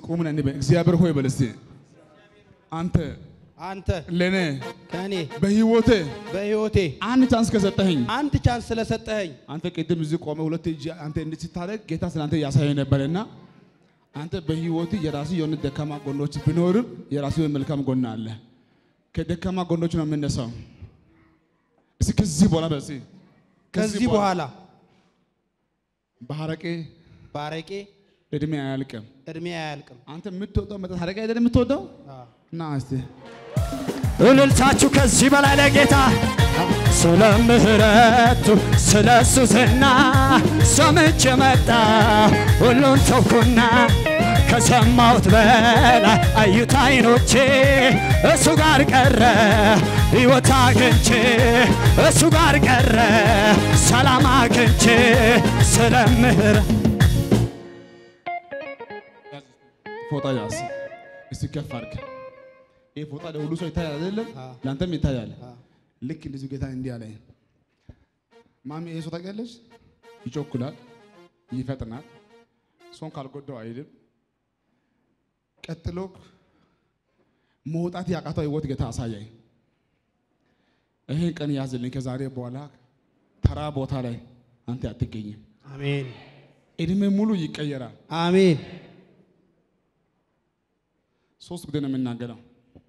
ቁምና እንበል። እግዚአብሔር ሆይ በል እስቲ አንተ አንተ ለእኔ ከእኔ በህይወቴ በሕይወቴ አንድ ቻንስ ከሰጠኸኝ አንድ ቻንስ ስለሰጠኸኝ አንተ ቅድም እዚህ ቆመ ሁለት እጅ አንተ እንዲህ ስታደርግ ጌታ ስላንተ እያሳየ ነበርና አንተ በህይወት የራሱ የሆነ ደካማ ጎኖች ቢኖርም የራሱ የሆነ መልካም ጎን አለ። ከደካማ ጎኖች ነው የምነሳው። እስኪ ከዚህ በኋላ በሲ ከዚህ በኋላ በሐረቄ ባረቄ እድሜ አያልቅም። እድሜ አያልቅም። አንተ የምትወደው መጠጥ ሐረቄ አይደል የምትወደው? አዎ። እና እስቲ እልልታችሁ ከዚህ በላይ ለጌታ ስለ ምሕረቱ ስለ እሱ ዝና ሰምቼ መጣ ሁሉን ተውኩና ከሰማሁት በላይ አዩት አይኖቼ እሱ ጋር ቀረ ሕይወት አግኝቼ እሱ ጋር ቀረ ሰላም አግኝቼ ስለ ምሕረት ፎጣ ያዝ እስቲ ከፍ አድርግ። ይህ ፎጣ ለሁሉ ሰው ይታያል አይደለም? አዎ። ለአንተም ይታያል። አዎ። ልክ እንደዚሁ ጌታ እንዲህ አለኝ፣ ማሚ ይሄ ሰው ታውቂያለሽ? ይጮኩላል፣ ይፈጥናል፣ ሰውን ካልጎዳው አይልም። ቀጥሎ መውጣት ያቃተው ህይወት ጌታ አሳያኝ። ይህን ቀን ያዝልኝ። ከዛሬ በኋላ ተራ ቦታ ላይ አንተ አትገኝም። አሜን እድሜ ሙሉ ይቀየራል። አሜን ሶስት ጊዜ ነው የምናገረው።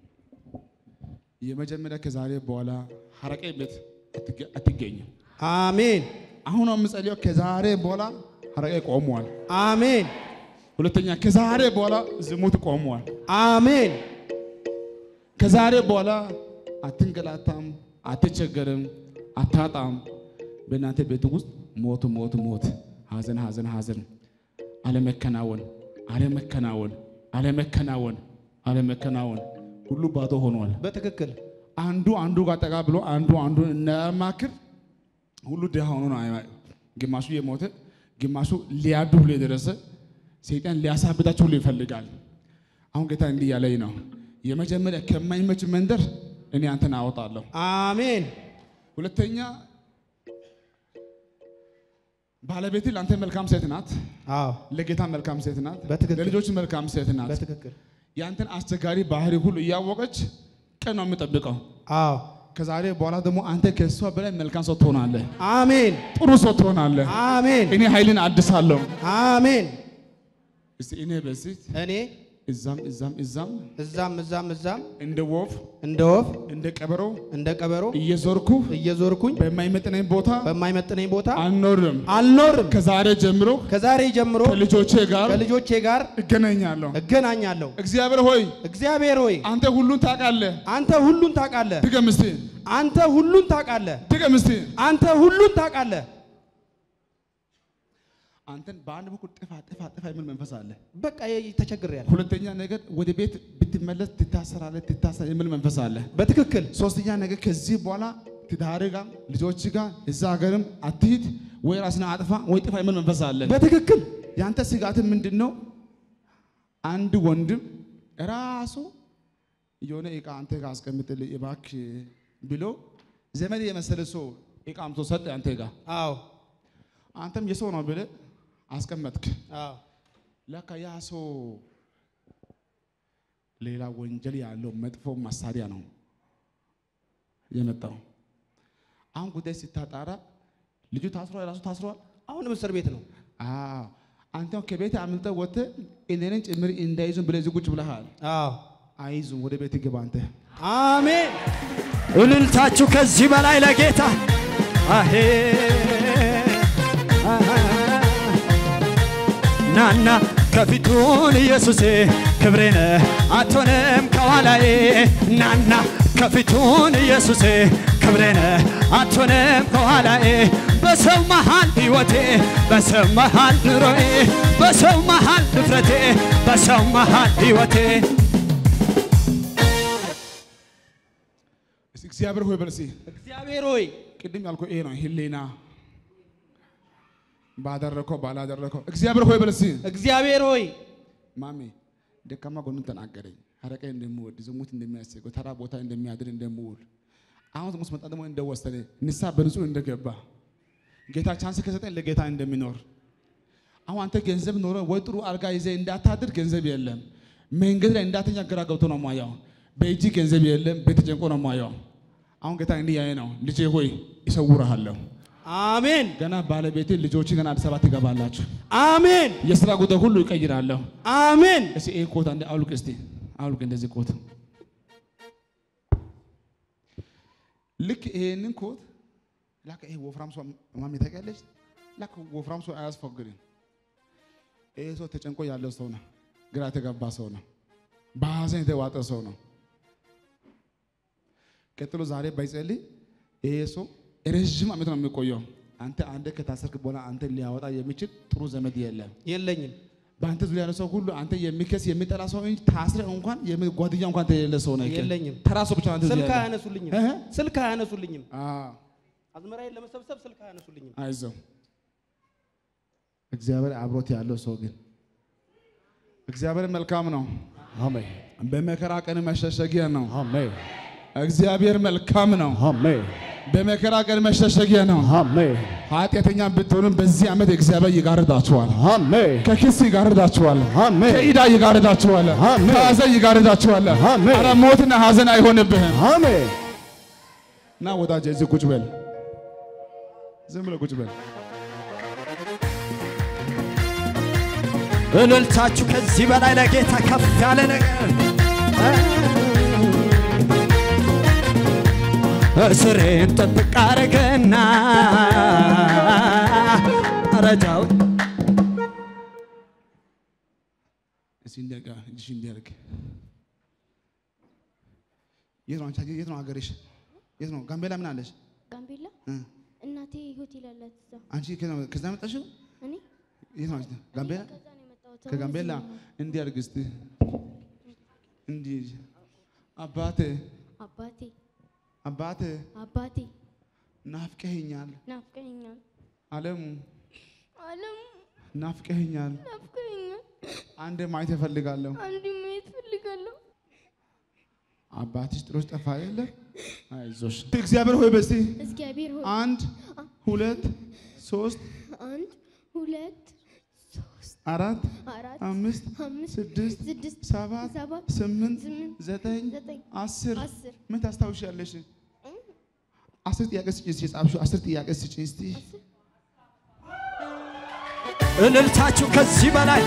የመጀመሪያ ከዛሬ በኋላ ሐረቄ ቤት አትገ- አትገኝም። አሜን አሁን ነው የምጸልየው። ከዛሬ በኋላ ሐረቄ ቆመዋል። አሜን ሁለተኛ ከዛሬ በኋላ ዝሙት ቆመዋል። አሜን ከዛሬ በኋላ አትንገላታም፣ አትቸገርም፣ አታጣም። በእናንተ ቤት ውስጥ ሞት ሞት ሞት፣ ሐዘን ሐዘን ሐዘን፣ አለመከናወን አለመከናወን አለመከናወን አለመከናወን ሁሉ ባዶ ሆኗል። በትክክል አንዱ አንዱ ጋር ጠጋ ብሎ አንዱ አንዱ እናማክር ሁሉ ድሃ ሆኖ ነው። አይ- ግማሹ የሞተ ግማሹ ሊያዱ ብሎ የደረሰ ሰይጣን ሊያሳብዳቸው ሁሉ ይፈልጋል። አሁን ጌታ እንዲህ ያለኝ ነው፣ የመጀመሪያ ከማይመች መንደር እኔ አንተን አወጣለሁ። አሜን ሁለተኛ ባለቤት ለአንተ መልካም ሴት ናት፣ አዎ ለጌታ መልካም ሴት ናት፣ በትክክል። ለልጆች መልካም ሴት ናት። በትክክል ያንተን አስቸጋሪ ባህሪ ሁሉ እያወቀች ቀን ነው የምጠብቀው። አዎ ከዛሬ በኋላ ደግሞ አንተ ከእሷ በላይ መልካም ሰው ትሆናለህ፣ አሜን ጥሩ ሰው ትሆናለህ። አሜን እኔ ኃይልን አድሳለሁ። አሜን እስቲ እኔ በዚህ እኔ እዛም እዛም እዛም እዛም እዛም እዛም እንደ ወፍ እንደ ወፍ እንደ ቀበሮ እንደ ቀበሮ እየዞርኩ እየዞርኩኝ በማይመጥነኝ ቦታ በማይመጥነኝ ቦታ አልኖርም። አልኖርም። ከዛሬ ጀምሮ ከዛሬ ጀምሮ ከልጆቼ ጋር ከልጆቼ ጋር እገናኛለሁ። እገናኛለሁ። እግዚአብሔር ሆይ እግዚአብሔር ሆይ አንተ ሁሉን ታውቃለህ። አንተ ሁሉን ታውቃለህ። ድገም እስቲ አንተ ሁሉን ታውቃለህ። ድገም እስቲ። አንተ ሁሉን ታውቃለህ። አንተን በአንድ በኩል ጥፋ ጥፋ ጥፋ የሚል መንፈስ አለ። በቃ ተቸግሬያለሁ። ሁለተኛ ነገር ወደ ቤት ብትመለስ ትታሰራለህ፣ ትታሰር የሚል መንፈስ አለ። በትክክል ሶስተኛ ነገር ከዚህ በኋላ ትዳር ጋር ልጆች ጋር እዛ ሀገርም አትሂድ ወይ ራስን አጥፋ ወይ ጥፋ የሚል መንፈስ አለ። በትክክል ያንተ ስጋት ምንድን ነው? አንድ ወንድም ራሱ የሆነ እቃ አንተ ጋር አስቀምጥልህ እባክህ ብሎ ዘመድ የመሰለ ሰው እቃ አምጥቶ ሰጠ አንተ ጋር። አዎ አንተም የሰው ነው ብለህ አስቀመጥክ። አዎ ለካ ያ ሰው ሌላ ወንጀል ያለው መጥፎ መሳሪያ ነው የመጣው። አሁን ጉዳይ ሲታጣራ ልጁ ታስሯል፣ ራሱ ታስሯል። አሁንም እስር ቤት ነው። አዎ አንተም ከቤት አምልጠህ ወጥተህ እኔንን ጭምር እንዳይዙን ብለህ እዚህ ቁጭ ብለሃል። አዎ አይዙም፣ ወደ ቤት ግባ አንተ። አሜን እልልታችሁ ከዚህ በላይ ለጌታ አሄ ናና ከፊቱን ኢየሱሴ ክብሬነ አትሆንም ከኋላዬ ናና ከፊቱን ኢየሱሴ ክብሬነ አትሆንም ከኋላዬ በሰው መሃል ሕይወቴ በሰው መሃል ኑሮዬ በሰው መሃል ድፍረቴ በሰው መሃል ሕይወቴ እስኪ እግዚአብሔር ሆይ በል እስኪ እግዚአብሔር ሆይ ቅድም ያልኩህ ይሄ ነው ህሊና ባደረከው ባላደረከው እግዚአብሔር ሆይ በል እስኪ እግዚአብሔር ሆይ ማሜ ደካማ ጎኑን ተናገረኝ። ሐረቄ እንደምወድ ዝሙት እንደሚያስገው ተራ ቦታ እንደሚያድር እንደምውል አሁን ዝሙት መጣ ደግሞ እንደወሰነ ንስሐ በንጹህ እንደገባ ጌታ ቻንስ ከሰጠኝ ለጌታ እንደሚኖር አሁን አንተ ገንዘብ ኖረ ወይ ጥሩ አልጋ ይዘህ እንዳታድር ገንዘብ የለም። መንገድ ላይ እንዳተኛ ግራ ገብቶ ነው ማየው። በእጅ ገንዘብ የለም፣ ቤት ተጨንቆ ነው ማየው። አሁን ጌታ እንዲህ ያየ ነው፣ ልጄ ሆይ ይሰውርሃለሁ። አሜን ገና ባለቤቴ ልጆች ገና አዲስ አበባ ትገባላችሁ። አሜን የስራ ጉዳይ ሁሉ ይቀይራለሁ። አሜን እስቲ ይሄ ኮት አንዴ አውልቅ፣ እስቲ አውልቅ፣ እንደዚህ ኮት ልክ ይሄንን ኮት ላከ። ይሄ ወፍራም ሰው ማሚ ታውቂያለሽ? ላከ ወፍራም ሰው አያስፎግርም። ይሄ ሰው ተጨንቆ ያለው ሰው ነው። ግራ የተገባ ሰው ነው። በሐዘን የተዋጠ ሰው ነው። ቀጥሎ ዛሬ ባይጸልይ ይሄ ሰው ረዥም ዓመት ነው የሚቆየው። አንተ አንዴ ከታሰርክ በኋላ አንተ ሊያወጣ የሚችል ጥሩ ዘመድ የለም። የለኝም በአንተ ዙሪያ ያለ ሰው ሁሉ አንተ የሚከስ የሚጠላ ሰው እንጂ ታስረ እንኳን የሚ- ጓደኛ እንኳን የሌለ ሰው ነው። የለኝም። ተራ ሰው ብቻ ነው አንተ ዙሪያ ስልክ ያለ። አያነሱልኝም እህ? ስልክ አያነሱልኝም አዎ፣ አዝመራዬን ለመሰብሰብ ስልክ አያነሱልኝም አይዞህ። እግዚአብሔር አብሮት ያለው ሰው ግን እግዚአብሔር መልካም ነው። አሜን በመከራ ቀን መሸሸጊያ ነው። አሜን እግዚአብሔር መልካም ነው። አሜን በመከራ ቀን መሸሸጊያ ነው። አሜን ኃጢአተኛ ብትሆንም በዚህ ዓመት እግዚአብሔር ይጋርዳችኋል። አሜን ከክስ ይጋርዳችኋል። አሜን ከኢዳ ይጋርዳችኋል። አሜን። ከሐዘን ይጋርዳችኋል። አሜን። ኧረ ሞትና ሐዘን አይሆንብህም። አሜን ና ወዳጄ እዚህ ቁጭ በል። ዝም ብለህ ቁጭ በል። እልልታችሁ ከዚህ በላይ ለጌታ ከፍ ያለ ነገር እስሬን ጥብቅ አረገና ረጃው እስኪ እንዲያርጋ እጅሽ እንዲያርግ። የት ነው አንቺ? የት ነው ሀገርሽ? የት ነው? ጋምቤላ ምን አለሽ? ጋምቤላ እ? እናቴ ሆቴል አላት እዛ። አንቺ ከ- ከዛ መጣሽው? እኔ የት ነው አንቺ? ጋምቤላ ከዛ ነው የመጣሁት። አሁን ከጋምቤላ እዚህ ነው። እንዲያርግ እስቲ እንዲህ አባቴ አባቴ አባቴ አባቴ ናፍቀኸኛል፣ ናፍቀኸኛል፣ አለሙ አለም ናፍቀኸኛል፣ ናፍቀኸኛል፣ አንዴ ማየት እፈልጋለሁ። አንድ ማየት ፈልጋለሁ። አባትሽ ጥሎሽ ጠፋ የለ? አይዞሽ እግዚአብሔር ሆይ በስቲ እግዚአብሔር ሆይ አንድ ሁለት ሶስት አንድ ሁለት ሶስት አራት አራት አምስት አምስት ስድስት ስድስት ሰባት ሰባት ስምንት ስምንት ዘጠኝ ዘጠኝ አስር አስር ምን ታስታውሻለሽ? አስር ጥያቄ ስጪ እስኪ የጻፍሽው አስር ጥያቄ ስጪ እስቲ እልልታችሁ ከዚህ በላይ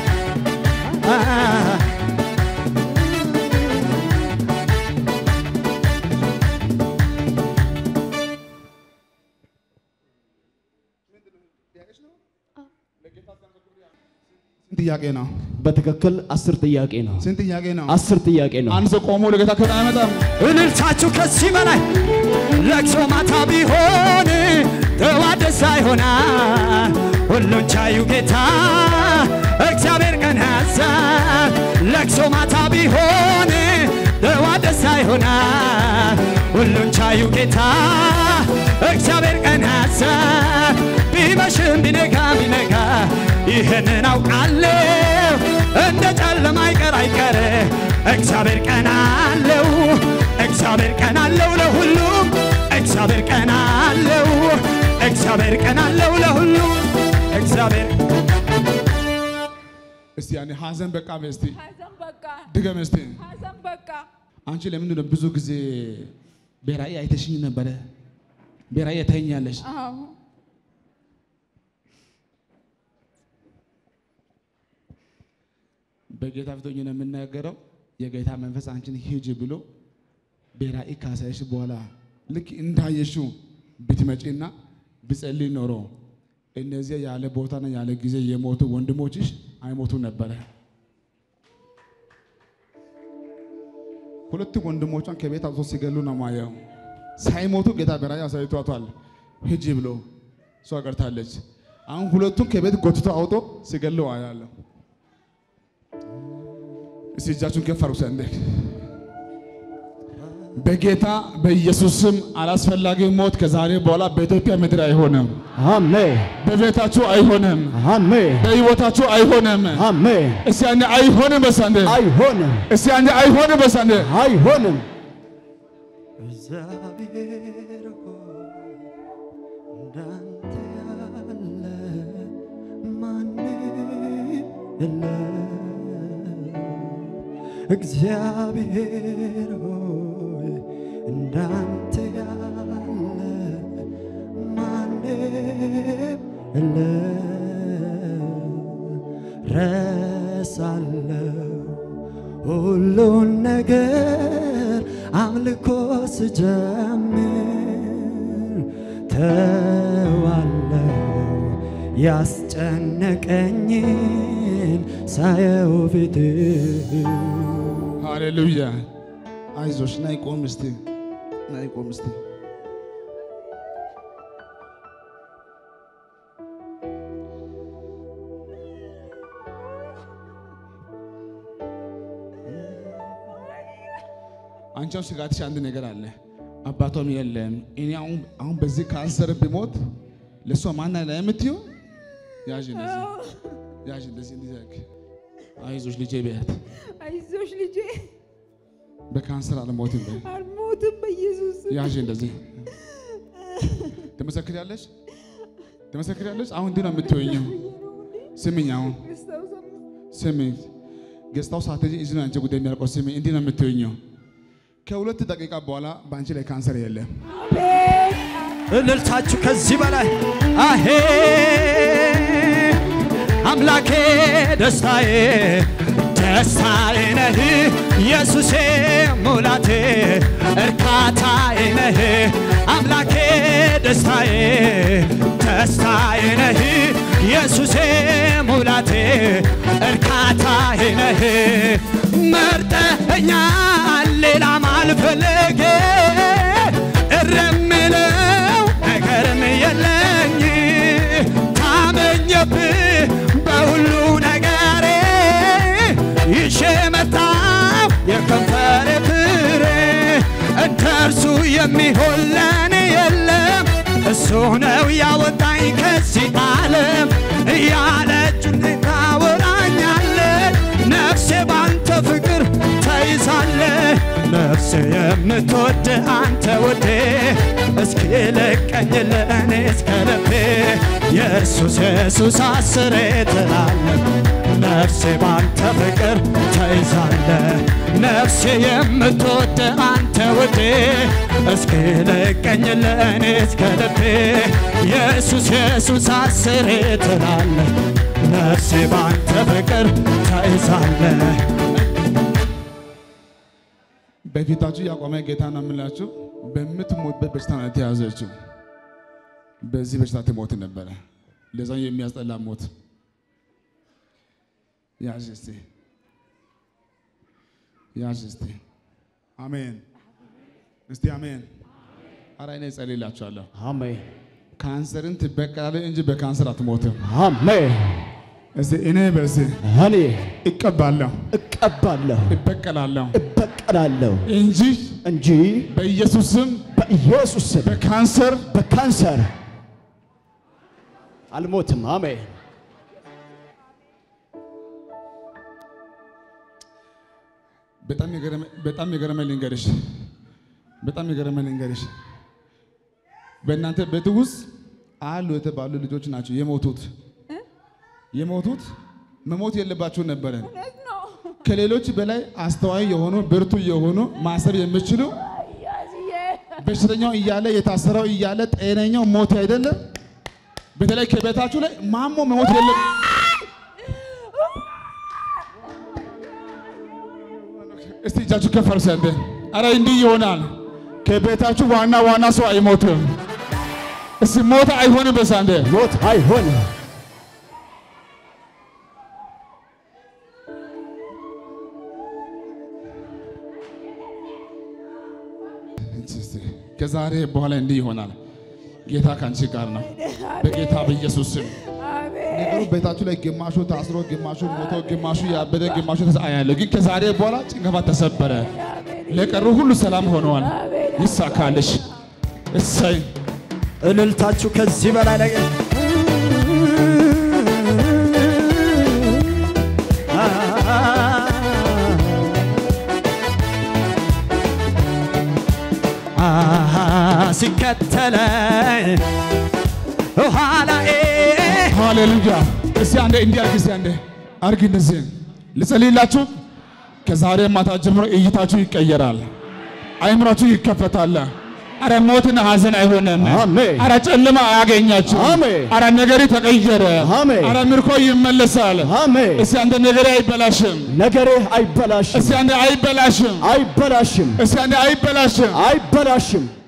ስንት ጥያቄ ነው? በትክክል አስር ጥያቄ ነው። ስንት ጥያቄ ነው? አስር ጥያቄ ነው። አንድ ሰው ቆሞ ለጌታ ክብር አይመጣም? እልልታችሁ ከዚህ በላይ ለቅሶ ማታ ቢሆን ጠዋት ደስታ ይሆናል። ሁሉን ቻዩ ጌታ እግዚአብሔር ቀን ያዛል። ለቅሶ ማታ ቢሆን ጠዋት ደስታ ይሆናል። ሁሉን ቻዩ ጌታ እግዚአብሔር ቀን ያዛል። ቢመሽም ቢነጋ ቢነጋ ይህንን አውቃለሁ እንደ ጨለማ አይቀር አይቀር እግዚአብሔር ቀን አለው እግዚአብሔር ቀን አለው ለሁሉም እግዚአብሔር ቀን አለው እግዚአብሔር ቀን አለው ለሁሉም እግዚአብሔር እስቲ ያኔ ሀዘን በቃ በይ እስቲ ሐዘን በቃ ድገም እስቲ። ሐዘን በቃ አንቺ ለምንድን ነው ብዙ ጊዜ በራእይ አይተሽኝ ነበረ? በራእይ ታይኛለሽ። አዎ በጌታ ፊት ሆኜ ነው የምናገረው። የጌታ መንፈስ አንቺን ሂጂ ብሎ በራእይ ካሳየሽ በኋላ ልክ እንዳየሽው ብትመጪና ብጸልይ ኖሮ እነዚያ ያለ ቦታና ያለ ጊዜ የሞቱ ወንድሞችሽ አይሞቱ ነበረ። ሁለቱ ወንድሞቿን ከቤት አውጥቶ ሲገሉ ነው ማየው። ሳይሞቱ ጌታ በራእይ አሳይቷታል። ሂጂ ብሎ እሷ ቀርታለች። አሁን ሁለቱም ከቤት ጎትቶ አውጦ ሲገሉ አያለሁ። እስቲ እጃችሁን ከፍ አድርጉ። ሰንደቅ በጌታ በኢየሱስ ስም አላስፈላጊ ሞት ከዛሬ በኋላ በኢትዮጵያ ምድር አይሆንም። አሜን በቤታችሁ አይሆንም። አሜን በሕይወታችሁ አይሆንም። አሜን። እስቲ አንዴ አይሆንም በሳንዴ አይሆንም እስቲ አንዴ አይሆንም በሳንዴ አይሆንም። እግዚአብሔር ሆይ እንዳንተ ያለ ማንም እግዚአብሔር ሆይ እንዳንተ ያለ ማንም የለም። ረሳለው ሁሉን ነገር አምልኮ ስጀምር ተዋለው ያስጨነቀኝን ሳየው ፊት ሃሌሉያ። አይዞሽ ናይ ቆም እስቲ ናይ ቆም እስቲ። አንቺው ስጋትሽ አንድ ነገር አለ። አባቷም የለም። እኔ አሁን አሁን በዚህ ካንሰር ብሞት ለእሷ ማን አለ የምትይው? ያዥ እንደዚህ ያዥ እንደዚህ እንደዚህ አድርጊ። አይዞሽ ልጄ በያት አይዞሽ ልጄ በካንሰር አልሞትም በይ። አልሞትም በኢየሱስ ስም። ያዥ እንደዚህ ትመሰክሪያለሽ፣ ትመሰክሪያለሽ። አሁን እንዲህ ነው የምትወኘው። ስሚኝ፣ አሁን ስሚኝ። ገጽታው ሳትሄጂ እዚህ ነው አንቺ ጉዳይ የሚያልቀው። ስሚኝ፣ እንዲህ ነው የምትወኘው። ከሁለት ደቂቃ በኋላ በአንቺ ላይ ካንሰር የለም። እልልታችሁ ከዚህ በላይ አሄ አምላኬ ደስታዬ ደስታዬ ነህ ኢየሱሴ ሙላቴ እርካታዬ ነህ አምላኬ ደስታዬ ደስታዬ ነህ ኢየሱሴ ሙላቴ እርካታዬ ነህ መርጠኸኛል ሌላም አልፈልግ እረምለው ነገርም የለኝ ታመኘብህ በሁሉ ነገሬ ይዤ መጣሁ የከንፈሬ ፍሬ እንደ እርሱ የሚሆን ለኔ የለም እሱ ነው ያወጣኝ ከዚህ ዓለም እያለ እጁን ታወራኛለች ነፍሴ ባንተ ፍቅር ተይዛለ ነፍሴ የምትወድ አንተ ወዴ እስኪ ለቀኝ ለእኔ እስከ ልቤ ኢየሱስ ኢየሱስ አስሬ ትላለህ ነፍሴ ባንተ ፍቅር ተይዛለ ነፍሴ የምትወድ አንተ ወዴ እስኪ ለቀኝ ለእኔ እስከ ልቤ ኢየሱስ ኢየሱስ አስሬ ትላለህ ነፍሴ ባንተ ፍቅር ተይዛለ በፊታችሁ ያቆመ ጌታ ነው የምላችሁ። በምትሞትበት በሽታ ነው የተያዘችው። በዚህ በሽታ ትሞት ነበረ። ለዛ የሚያስጠላ ሞት ያዥ እስቲ ያዥ እስቲ አሜን እስቲ አሜን። ኧረ እኔ እጸልይላችኋለሁ። አሜን ካንሰርን ትበቀላለህ እንጂ በካንሰር አትሞትም። አሜን። እስቲ እኔ በዚህ እኔ እቀባለሁ እቀባለሁ እበቀላለሁ እበቀላለሁ እንጂ እንጂ በኢየሱስ ስም በኢየሱስ ስም በካንሰር በካንሰር አልሞትም። አሜን። በጣም የገረመ በጣም የገረመ ልንገርሽ፣ በጣም የገረመ ልንገርሽ። በእናንተ ቤት ውስጥ አሉ የተባሉ ልጆች ናቸው የሞቱት የሞቱት መሞት የለባቸው ነበረ። እውነት ነው። ከሌሎች በላይ አስተዋይ የሆኑ ብርቱ የሆኑ ማሰብ የሚችሉ ያዝዬ በሽተኛው እያለ የታሰረው እያለ ጤነኛው ሞት አይደለም። በተለይ ከቤታችሁ ላይ ማሞ መሞት የለም። እስቲ እጃችሁ ከፍ አድርጉ። አንተ አረ እንዲህ ይሆናል። ከቤታችሁ ዋና ዋና ሰው አይሞትም። እስቲ ሞት አይሆንም። በሳንደ ሞት አይሆንም። ከዛሬ በኋላ እንዲህ ይሆናል። ጌታ ከአንቺ ጋር ነው። በጌታ በኢየሱስ ስም አሜን ነገሩ ቤታችሁ ላይ ግማሹ ታስሮ፣ ግማሹ ሞቶ፣ ግማሹ ያበደ፣ ግማሹ ተሰአያለሁ። ግን ከዛሬ በኋላ ጭንገፋ ተሰበረ። ለቀሩ ሁሉ ሰላም ሆነዋል። ይሳካልሽ። እሰይ እልልታችሁ ከዚህ በላይ ላይ አሃ ሲከተለኝ ኋላዬ ሃሌሉያ። እስቲ አንዴ እንዲህ አድርግ። እስቲ አንዴ አርግ እንደዚህ ልጸልይላችሁ። ከዛሬ ማታ ጀምሮ እይታችሁ ይቀየራል፣ አይምሯችሁ ይከፈታል። አረ ሞትና ሐዘን አይሆንም። አሜን። አረ ጨለማ አያገኛችሁ። አሜን። አረ ነገሬ ተቀየረ። አሜን። አረ ምርኮ ይመለሳል። አሜን። እስቲ አንተ ነገሬ አይበላሽም። ነገሬ አይበላሽም፣ እስቲ አንተ አይበላሽም። አይበላሽም፣ እስቲ አንተ አይበላሽም። አይበላሽም።